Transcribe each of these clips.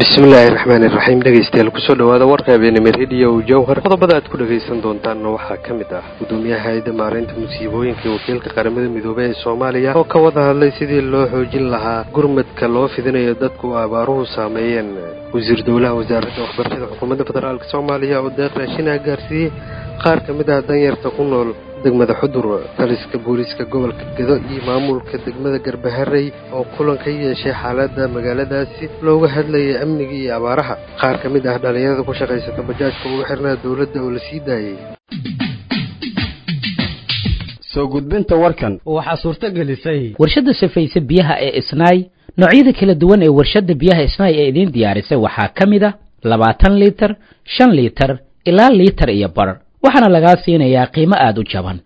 bismillaahi raxmaani iraxiim dhegeystayaal kusoo dhawaada warka habeenimo rediyo jowhar qodobada aad ku dhagaysan doontaanna waxaa ka mid ah gudoomiyaha hay-adda maareynta musiibooyinka iyo wakiilka qaramada midoobey ee soomaaliya oo ka wada hadlay sidii loo xoojin lahaa gurmadka loo fidinayo dadku abaaruhu saameeyeen wasiir dowlaha wasaaradda waxbarashada xukuumadda federaalk soomaaliya oo deeq raashinaha gaarsiiyey qaar ka mid ah danyarta ku nool degmada xudur taliska booliiska gobolka gedo iyo maamulka degmada garbaharey oo kulan ka yeeshay xaaladda magaaladaasi looga hadlayay amniga iyo abaaraha qaar ka mid ah dhallinyarada ku shaqaysata bajaajka ugu xirnaa dowladda oo la sii daayey soo gudbinta warkan waxaa suurto gelisay warshadda safayse biyaha ee isnaay noocyada kala duwan ee warshadda biyaha isnaay ee idiin diyaarisay waxaa ka mid a labaatan liitar shan liitar ilaa liitar iyo bar waxaana lagaa siinayaa qiimo aada u jaban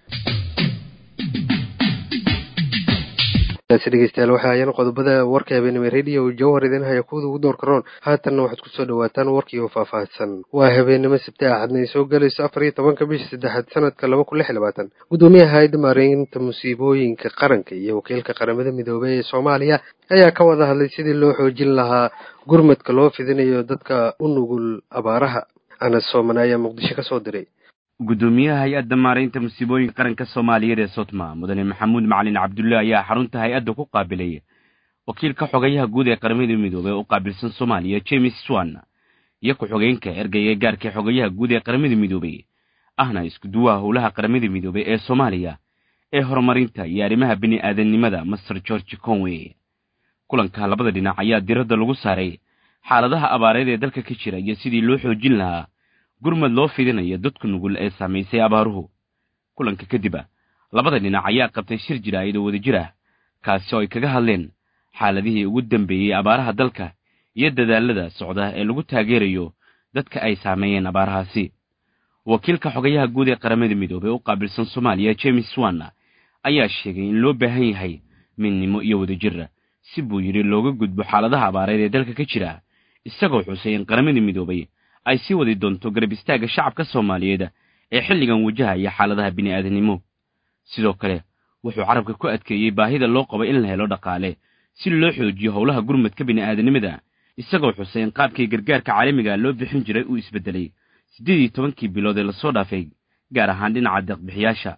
dhegeystayaal waxa ayana qodobada warka habeenimo rediyo jowhar idin haya kuwada ugu door karoon haatanna waxaad kusoo dhawaataan warkii oo faahfaahsan waa habeenimo sabti axadna ay soo galayso afar iyo tobanka bisha saddexaad sanadka laba kun lix iyo labaatan gudoomiyaha hay-adda maareynta musiibooyinka qaranka iyo wakiilka qaramada midoobey ee soomaaliya ayaa ka wada hadlay sidii loo xoojin lahaa gurmadka loo fidinayo dadka u nugul abaaraha anas soomane ayaa muqdisho ka soo diray gudoomiyaha hay-adda maaraynta musiibooyinka qaranka soomaaliyeed ee sotma mudane maxamuud macalin cabdulle ayaa xarunta hay-adda ku qaabilay wakiilka xogayaha guud ee qaramada midoobey u qaabilsan soomaaliya james swan iyo ku-xogeenka ergeyga gaarka xogayaha guud ee qaramada midoobey ahna iskuduwaha howlaha qaramada midoobey ee soomaaliya ee horumarinta iyo arrimaha bini-aadannimada master george conway kulanka labada dhinac ayaa diradda lagu saaray xaaladaha abaareed ee dalka ka jira iyo sidii loo xoojin lahaa gurmad loo fidinayo dadku nugul ee saamaysay abaaruhu kulanka kadib a labada dhinac ayaa qabtay shir jiraa'id oo wadajir ah kaasi oo ay kaga hadleen xaaladihii ugu dambeeyey abaaraha dalka iyo dadaalada socda ee lagu taageerayo dadka ay saameeyeen abaarahaasi wakiilka xogayaha guud ee qaramada midoobey u qaabilsan soomaaliya james swan ayaa sheegay in loo baahan yahay midnimo iyo wadajir si buu yidhi looga gudbo xaaladaha abaareed ee dalka ka jira isagoo xusay in qaramada midoobey ay sii wadi doonto garab istaagga shacabka soomaaliyeed ee xilligan wajahaya xaaladaha bini'aadanimo sidoo kale wuxuu carabka ku adkeeyey baahida loo qabo in la helo dhaqaale si loo xoojiyo howlaha gurmadka bini'aadanimada isagoo xusay in qaabkii gargaarka caalamiga loo bixin jiray uu isbeddelay siddeed iyo tobankii bilood ee lasoo dhaafay gaar ahaan dhinaca deeqbixiyaasha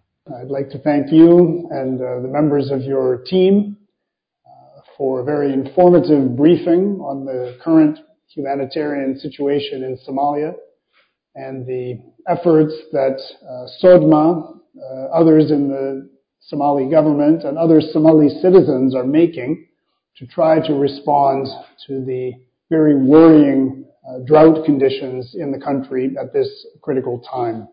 humanitarian situation in Somalia and the efforts that uh, SODMA, uh, others in the Somali government, and other Somali citizens are making to try to respond to the very worrying uh, drought conditions in the country at this critical time.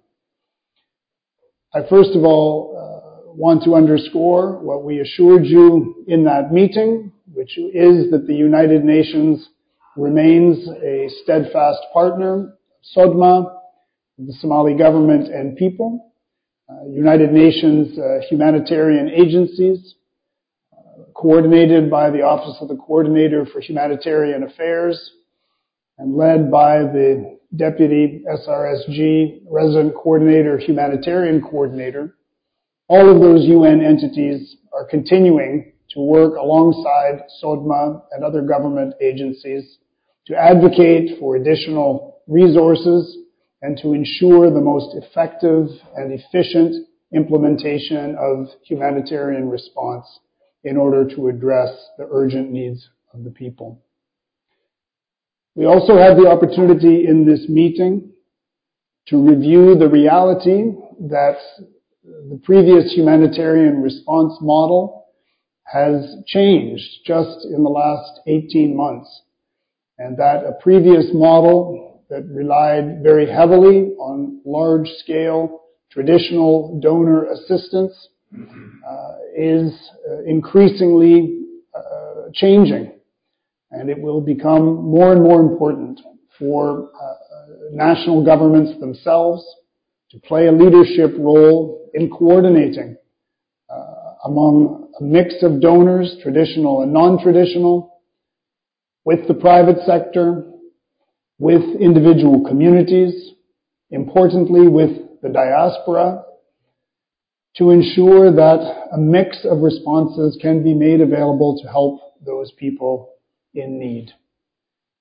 I first of all want to underscore what we assured you in that meeting, which is that the United Nations remains a steadfast partner, SODMA, the Somali government and people, uh, United Nations uh, humanitarian agencies, uh, coordinated by the Office of the Coordinator for Humanitarian Affairs, and led by the Deputy SRSG Resident Coordinator, Humanitarian Coordinator. All of those UN entities are continuing to work alongside SODMA and other government agencies to advocate for additional resources and to ensure the most effective and efficient implementation of humanitarian response in order to address the urgent needs of the people. We also had the opportunity in this meeting to review the reality that the previous humanitarian response model has changed just in the last 18 months and that a previous model that relied very heavily on large scale traditional donor assistance uh, is uh, increasingly uh, changing and it will become more and more important for national governments themselves to play a leadership role in coordinating among a mix of donors, traditional and non-traditional, with the private sector, with individual communities, importantly with the diaspora, to ensure that a mix of responses can be made available to help those people in need.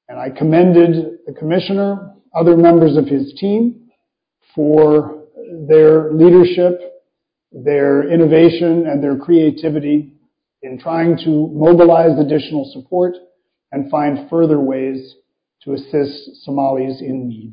And I commended the commissioner, other members of his team for their leadership, their innovation, and their creativity in trying to mobilize additional support and find further ways to assist Somalis in need.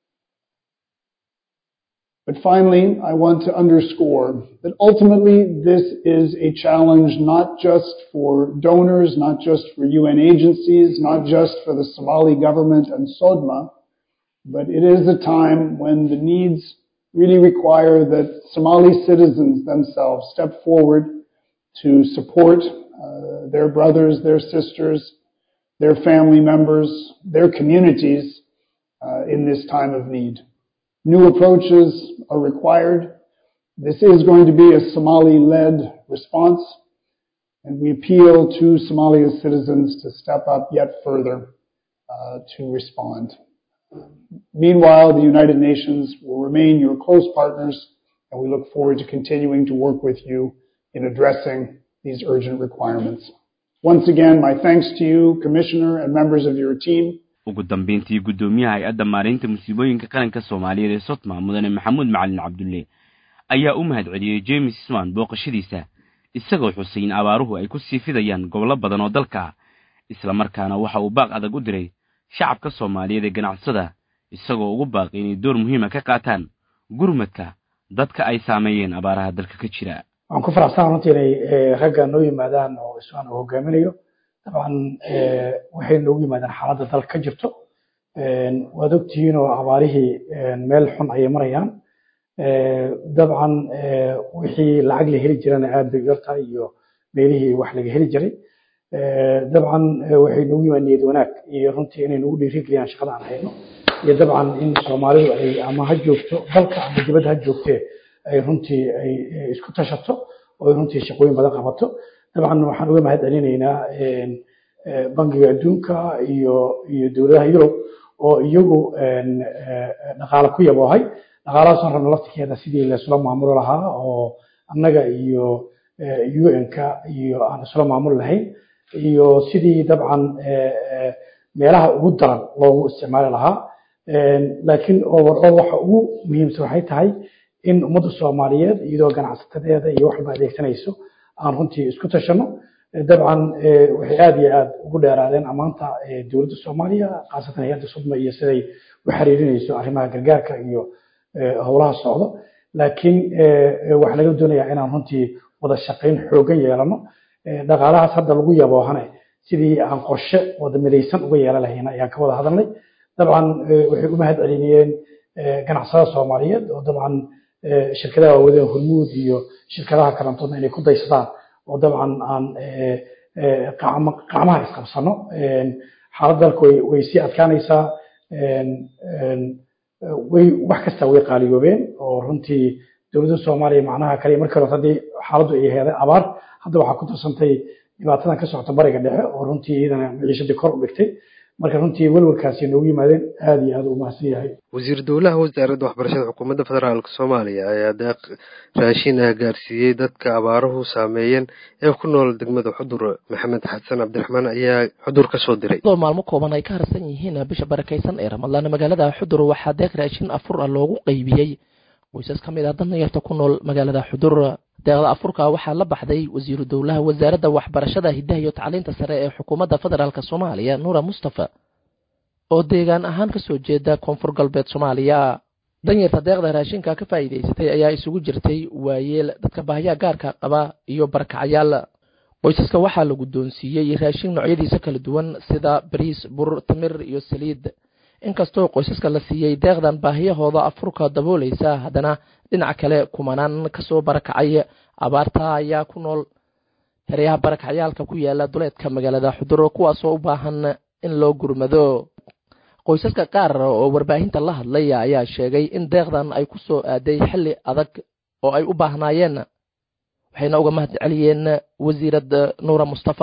But finally, I want to underscore that ultimately this is a challenge not just for donors, not just for UN agencies, not just for the Somali government and SODMA, but it is a time when the needs really require that Somali citizens themselves step forward to support uh, their brothers, their sisters, their family members, their communities uh, in this time of need. New approaches are required. This is going to be a Somali-led response, and we appeal to Somalia's citizens to step up yet further uh, to respond. Meanwhile, the United Nations will remain your close partners, and we look forward to continuing to work with you in addressing these urgent requirements. Once again, my thanks to you, Commissioner, and members of your team. ugu dambeyntii guddoomiyaha hay-adda maaraynta musiibooyinka qaranka soomaaliyeed ee sotma mudane maxamuud macalin cabdulle ayaa u mahad celiyey james swan booqashadiisa isagoo xusay in abaaruhu ay ku sii fidayaan gobollo badan oo dalka isla markaana waxa uu baaq adag u diray shacabka soomaaliyeed ee ganacsada isagoo ugu baaqay inay door muhiima ka qaataan gurmadka dadka ay saameeyeen abaaraha dalka ka jira waxaan ku faraxsan runtii inay ragga noo yimaadaan oo iswaan uu hogaaminayo dabcan waxay noogu yimaadaan xaaladda dalka ka jirto waad ogtihiin oo abaarihii meel xun ayay marayaan dabcan wixii lacag la heli jirana aad bay yartahay iyo meelihii wax laga heli jiray dabcan waxay noogu yimaad niyad wanaag iyo runtii inay nagu dhiirigeliyaan shaqada aan hayno iyo dabcan in soomaalidu ay ama ha joogto dalka ama dibadda ha joogtee ay runtii ay isku tashato oo ay runtii shaqooyin badan qabato dabcan waxaan uga mahad celinaynaa bangiga adduunka iyo iyo dowladaha yurub oo iyagu dhaqaale ku yaboohay dhaqaalahaasoo rabna laftirkeeda sidii laisula maamulo lahaa oo annaga iyo un-ka iyo aan isula maamuli lahayn iyo sidii dabcan meelaha ugu daran loogu isticmaali lahaa laakiin overall waxa ugu muhiimsan waxay tahay in ummadda soomaaliyeed iyadoo ganacsatadeeda iyo waxba adeegsanayso aan runtii isku tashano dabcan waxay aad iyo aad ugu dheeraadeen ammaanta dowladda soomaaliya khaasatan hay-adda sudma iyo siday u xiriirinayso arrimaha gargaarka iyo howlaha socdo laakiin waxaa laga doonayaa inaan runtii wada shaqayn xoogan yeelano dhaqaalahaas hadda lagu yaboohane sidii aan qorshe wada midaysan uga yeelan lahayna ayaan ka wada hadalnay dabcan waxay u mahad celinayeen ganacsada soomaaliyeed oo dabcan shirkadaha waawadeen hormuud iyo shirkadaha kalantoodna inay ku daysadaan oo dabcan aan qacmaha isqabsano xaalad dalka way sii adkaanaysaa way wax kasta way qaaliyoobeen oo runtii dowladda soomaaliya macnaha kale markii hore haddii xaaladdu ay heeday abaar hadda waxaa ku darsantay dhibaatadan ka socota bariga dhexe oo runtii iyadana maciishadii kor u dhigtay marka runtii welwelkaasi noogu yimaadeen aad iyo aad u mahadsan yahay wasiir dowlaha wasaaradda waxbarashada xukuumadda federaalk soomaaliya ayaa deeq raashin ah gaarsiiyey dadka abaaruhu saameeyeen ee ku nool degmada xudur maxamed xasan cabdiraxmaan ayaa xudur ka soo diray iyadoo maalmo kooban ay ka harsan yihiin bisha barakaysan ee ramadlaan magaalada xudur waxaa deeq raashin afur ah loogu qaybiyey qoysas ka mid ah danyarta ku nool magaalada xudur deeqda afurka waxaa la baxday wasiiru dowlaha wasaaradda waxbarashada hiddaha iyo tacliinta sare ee xukuumadda federaalk soomaaliya nuura mustafa oo deegaan ahaan ka soo jeeda koonfur galbeed soomaaliya danyarta deeqda raashinka ka faa'iidaysatay ayaa isugu jirtay waayeel dadka baahiyaha gaarka qaba iyo barakacayaal qoysaska waxaa la guddoonsiiyey raashin noocyadiisa kala duwan sida bariis bur timir iyo saliid inkastoo qoysaska la siiyey deeqdan baahiyahooda afurka daboolaysa haddana dhinaca kale kumanaan kasoo barakacay abaarta ayaa ku nool heryaha barakacyaalka ku yaala duleedka magaalada xudur kuwaasoo u baahan in loo gurmado qoysaska qaar oo warbaahinta la hadlay ayaa sheegay in deeqdan ay ku soo aaday xilli adag oo ay u baahnaayeen waxayna uga mahad celiyeen wasiirad nuura mustafa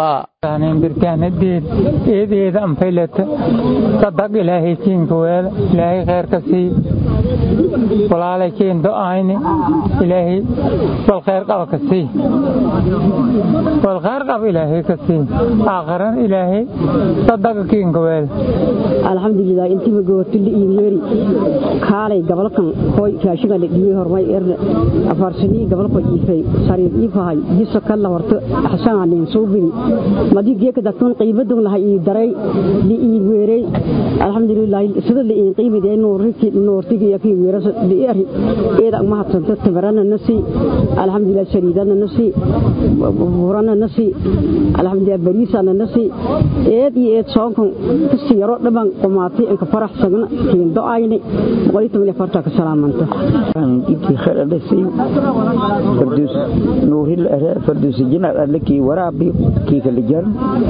birkaanadeed eedeeda anfaylata sadaq ilaahay kiinka weela ilaahay kheyrka sii walaalay kiin do-ayni ilaahay wal kheyr qaba ka sii wal kheyr qaba ilaahay ka sii aakharan ilaahay sadaqa kiinka weela alxamdulilah intiba goortili iyo yeeri kaalay gabalkan hoy raashiga la dhiyey hormay erne afaarsanii gabalko iifay sariir iifahay jiso kalla horto xasanaanin suubini madi geeka dadkun qiibadun lahay ii daray li ii weeray alxamdulilah sida li ii qiimidee nuuriki nuurtigi iyo kii weeras li eri eeda ma hadsanta tabarana nasi alxamdulilah shariidana nasi burana nasi alxamdulilah bariisana nasi eed iyo eed soonkan kasi yaro dhaban qumaatay inka farax sagna kiin do-ayni boqol iyo toban iyo afarta ka salaamanta ibkii khayr adhasi farduus nuuril farduus jinaad adlakii waraabi kii kala jaran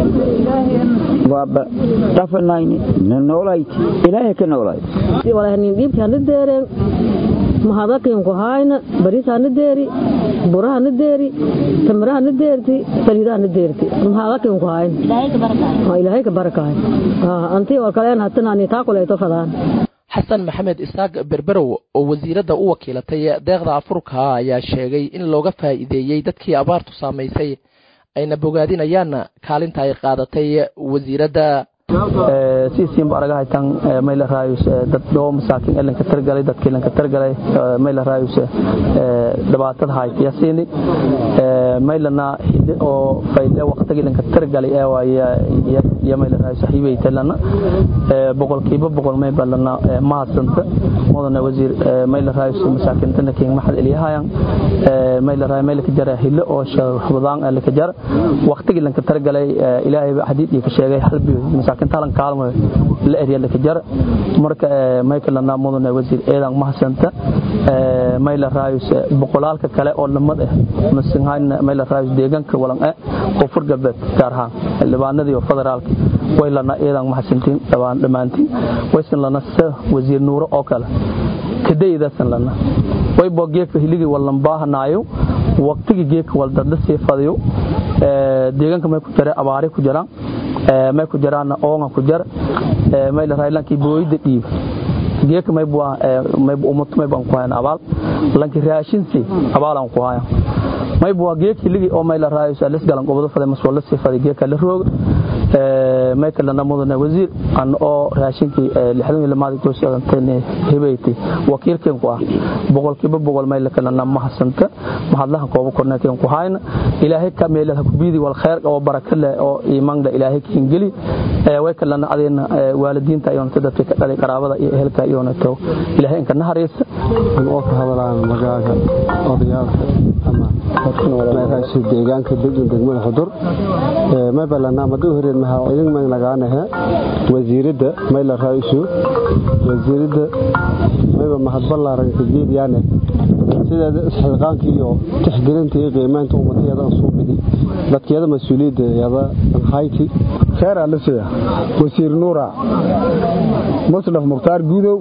waaba dhafanayni na noolayt ilaahay ka noolayt walahnin dhiibkaana deereen mahadakiinku hayna bariisana deeri burahana deeri tamirahana deerti saliidahana deerti mahadakiinku hayn ilaahay ka barakahay antii oo kaleen hatanani taa kuleeto fadaan xasan maxamed isaaq berberow oo wasiiradda u wakiilatay deeqda afurka ayaa sheegay in looga faa'iideeyey dadkii abaartu saamaysay ayna bogaadinayaan kaalinta ay qaadatay wasiiradda siisiinba araga haytan mayla raayus dad dhoo masaakiin elanka targalay dadka elanka targalay mayla raayus dhibaatada haytiyasiini maylana hide oo fayle waqtiga elanka targalay ee waaya iyo mayla raayus hibaytalana boqolkiiba boqol may balana mahadsanta mudana wasiir mayla raayus masaakiintana kiin maxad eliyahayan mayla raay mayla ka jara hilo oo shaqbadaan elanka jara waqtiga elanka targalay ilaahay xadiid iyo ka sheegay halbi masaakiin talan kaalmo la eryada ka jar marka michael lana mudane wasiir eedan mahsanta mayla raayus boqolaalka kale oo lamad ah masinhaan mayla raayus deegaanka walan ah koonfur galbeed gaar ahaan xildhibaanadii oo federaalka way lana eedan mahsantiin dhawaan dhammaantiin waysan lana sa wasiir nuuro oo kale kadaydasan lana way boo geedka hiligi walan baahanaayo waqtigi geedka wal dadla sii fadiyo deegaanka may ku jira abaari ku jiraan may ku jiraana oonga ku jar may la raylankii booyida dhiib geeka may bua may umut may ban ku hayan abaal lanki raashinsi abaalan ku hayan may bua geeki ligi oo may la raayo salis galan gobado faday maswala si faday geeka la roog may kala namudana wasiir an oo raashinkii lixdan iyo maadi ku socotay hibayti wakiilkeen ku ah boqolkiiba boqol may la kala nama hasanta mahadlaha kooba korneekeen ku hayna ilaahay ka meelaha ku biidi wal khair oo baraka leh oo iimaan leh ilaahay kiin geli way kala adeena waalidiinta iyo dadka ka dhalay qaraabada iyo ehelka iyo nato ilaahay inka nahareysa oo ka hadlaan magaaga odayaalka ama meesha deegaanka degmada degmada xudur ma balana madu horeen ma idin ma lagaanaha wasiirada mayla raaisu wasiirada mayba mahad ballaaran ka jeediyaan sideeda isxilqaanka iyo tixgelinta iyo qiimaynta ummadiyada soo bidi dadkeeda mas'uuliyadda yada hayti خير ألسيا وسير نورا مصرف مختار جودو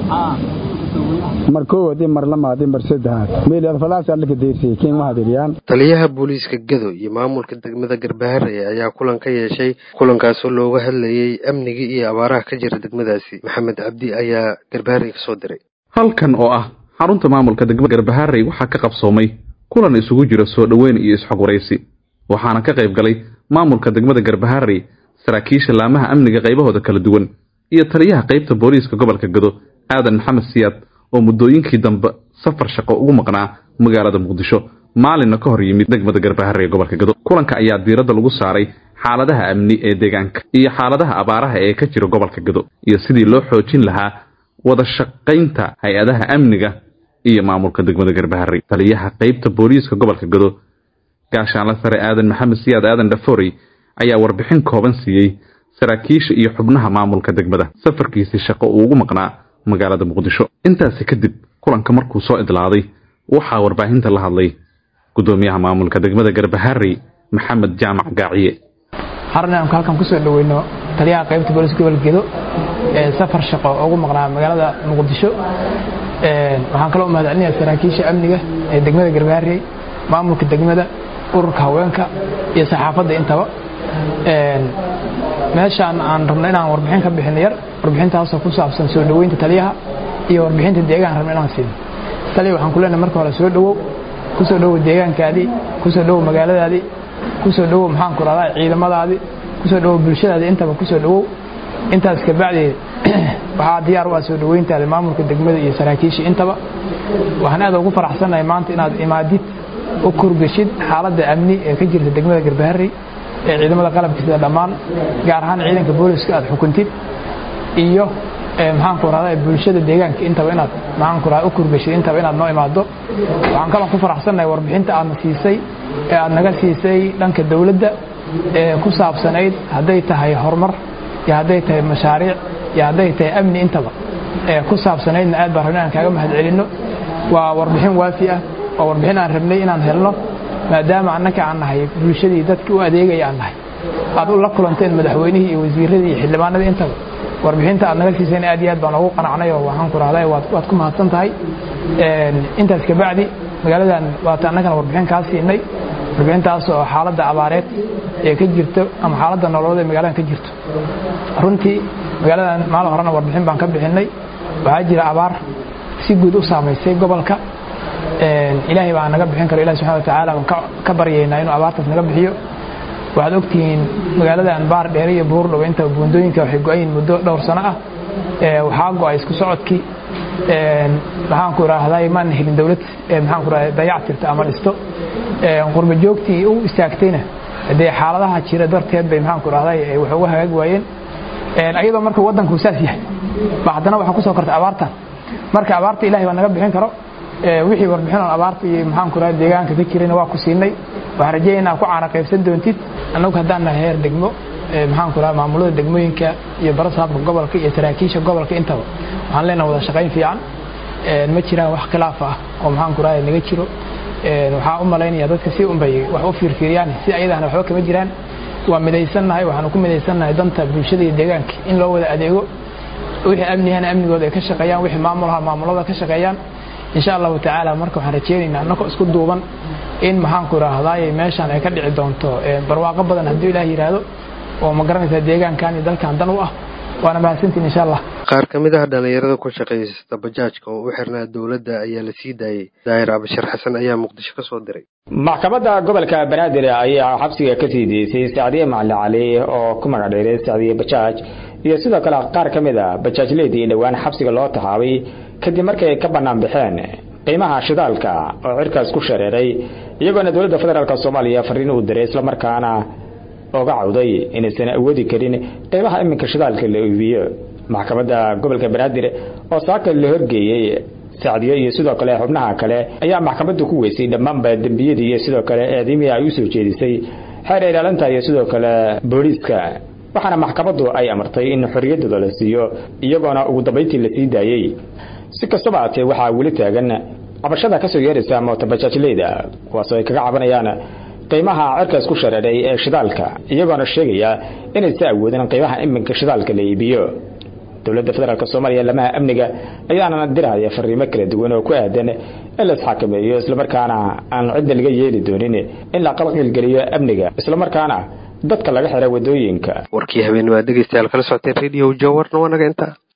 markoo hadii mar lamaadii mar saddexaad meelad falaas alle ka deersay keen ma hadiriyaan taliyaha booliiska gado iyo maamulka degmada garbaharey ayaa kulan ka yeeshay kulankaasoo looga hadlayay amnigii iyo abaaraha ka jira degmadaasi maxamed cabdi ayaa garbaharey kasoo diray halkan oo ah xarunta maamulka degmada garbaharey waxaa ka qabsoomay kulan isugu jira soo dhoweyn iyo isxog waraysi waxaana ka qayb galay maamulka degmada garbaharey saraakiisha laamaha amniga qaybahooda kala duwan iyo taliyaha qaybta booliiska gobolka gado aadan maxamed siyaad oo muddooyinkii dambe safar shaqo ugu maqnaa magaalada muqdisho maalinna ka hor yimid degmada garbaharre ee gobolka gado kulanka ayaa diiradda lagu saaray xaaladaha amni ee deegaanka iyo xaaladaha abaaraha ee ka jira gobolka gado iyo sidii loo xoojin lahaa wada shaqaynta hay-adaha amniga iyo maamulka degmada garbaharre taliyaha qaybta booliiska gobolka gado gaashaanla sare aadan maxamed siyaad aadan dhaforey ayaa warbixin kooban siiyey saraakiisha iyo xubnaha maamulka degmada safarkiisii shaqo uu ugu maqnaa magaalada muqdisho intaasi kadib kulanka markuu soo idlaaday waxaa warbaahinta la hadlay gudoomiyaha maamulka degmada garbaharey maxamed jaamac gaaciye harna aan halkan kusoo dhaweyno taliyaha qaybta booliska gobolka gedo ee safar shaqo ugu maqnaa magaalada muqdisho waxaan kaloo mahadcelinayaa saraakiisha amniga ee degmada garbaharey maamulka degmada ururka haweenka iyo saxaafadda intaba meeshaan aan rabno inaan warbixin ka bixin yar warbixintaasoo ku saabsan soo dhoweynta taliyaha iyo warbixinta deegaan rabno inaan siino taliya waxaan ku leenahay marka hore soo dhowow ku soo dhowow deegaankaadii ku soo dhowow magaaladaadii ku soo dhowow maxaan ku rahdaa ciidamadaadii ku soo dhowow bulshadaadii intaba ku soo dhowow intaas kabacdi waxaa diyaar u ah soo dhoweyntaada maamulka degmada iyo saraakiisha intaba waxaan aad ugu faraxsanahay maanta inaad imaadid u kurgashid xaaladda amni ee ka jirta degmada garbaharey ee ciidamada qalabka sida dhammaan gaar ahaan ciidanka booliska aad xukuntid iyo maxaan ku rahdaa bulshada deegaanka intaba inaad maxaan ku rahdaa u kurgashid intaba inaad noo imaado waxaan kaloo ku faraxsanahay warbixinta aadna siisay ee aad naga siisay dhanka dowladda ee ku saabsanayd hadday tahay horumar iyo hadday tahay mashaariic iyo hadday tahay amni intaba ee ku saabsanaydna aad baan rabnay aan kaaga mahad celinno waa warbixin waafi ah waa warbixin aan rabnay inaan helno maadaama annaka aan nahay bulshadii dadkii u adeegaya aan nahay aad u la kulanteen madaxweynihii iyo wasiiradii iyo xildhibaanadii intaba warbixinta aad naga siisayna aad iyo aad baan ugu qanacnay oo waxaan ku rahday waad ku mahadsan tahay intaas kabacdi magaaladan waata annagana warbixin kaa siinay warbixintaas oo xaaladda abaareed ee ka jirto ama xaaladda nololeed ee magaaladan ka jirto runtii magaaladan maalin horena warbixin baan ka bixinay waxaa jira abaar si guud u saamaysay gobolka ilaahay baa naga bixin karo ilahi subxana watacaala baan ka baryaynaa inuu abaartaas naga bixiyo waxaad ogtihiin magaaladan baar dheere iyo buurdhow inta buundooyinka waxay go-ayiin muddo dhowr sano ah waxaa go-ay isku socodkii maxaan ku idhaahday maan helin dowlad maxaan ku idhahday dayac tirta ama dhisto qurba joogtii u istaagtayna dee xaaladaha jira darteed bay maxaan ku idhahday wax uga hagaag waayeen ayadoo marka waddanku saas yahay ba haddana waxaa kusoo kortay abaartan marka abaarta ilahay baa naga bixin karo wixii warbixin oon abaarta iyo maxaan ku idhahday deegaanka ka jirayna waa ku siinay waxaan rajeeya inaad ku caana qaybsan doontid annagu haddaan nahay heer degmo maxaan ku idhahda maamulada degmooyinka iyo barasaabka gobolka iyo saraakiisha gobolka intaba waxaan leenahay wada shaqayn fiican ma jiraan wax khilaaf ah oo maxaan ku idhahda naga jiro waxaa u malaynaya dadka si unbay wax u fiirfiiriyaan si ayadana waxba kama jiraan waa midaysannahay waxaanu ku midaysannahay danta bulshada iyo deegaanka in loo wada adeego wixii amnihana amnigooda ay ka shaqeeyaan wixii maamulaha maamulada ka shaqeeyaan insha allahu tacaala marka waxaan rajeynaynaa annagoo isku duuban in maxaan ku idhaahdaay meeshaan ay ka dhici doonto barwaaqo badan hadduu ilaah yidhaahdo oo ma garanaysaa deegaankan iyo dalkan dan u ah waana mahadsantiin insha allah qaar ka mid ah dhallinyarada ku shaqaysata bajaajka oo u xirnaa dowladda ayaa la sii daayey daahir cabashir xasan ayaa muqdisho ka soo diray maxkamadda gobolka banaadir ayaa xabsiga ka sii deysay sacdiye macali cali oo ku magac dheeray sacdiye bajaaj iyo sidoo kale qaar ka mid a bajaajleedii dhowaan xabsiga loo taxaabay kadib markay ka bannaan baxeen qiimaha shidaalka oo cirkaas ku shareeray iyagoona dowladda federaalk soomaaliya fariin uu diray islamarkaana oga cawday inaysan awoodi karin qiimaha iminka shidaalka la iibiyo maxkamadda gobolka banaadir oo saaka la horgeeyey sacdiyo iyo sidoo kale xubnaha kale ayaa maxkamaddu ku weysay dhammaanba dembiyadii iyo sidoo kale eedimihii ay u soo jeedisay xeer ilaalinta iyo sidoo kale booliiska waxaana maxkamaddu ay amartay in xorriyaddooda la siiyo iyagoona ugu dambayntii la sii daayey si kastaba haatee waxaa weli taagan cabashada kasoo yeeraysa mootabajaajleyda kuwaasoo ay kaga cabanayaan qiimaha cirkaas ku shareeray ee shidaalka iyagoona sheegaya inaysa awoodin qiimaha iminka shidaalka la iibiyo dowladda federaalk soomaaliya lamaha amniga ayaana diraya fariimo kala duwan oo ku aadan in la isxakameeyo islamarkaana aan cidna laga yeeli doonin in la qalqilgeliyo amniga islamarkaana dadka laga xira wadooyinka warkii habeen waa dhegeystayaal kala socoteen radio jawarna waa naga intaa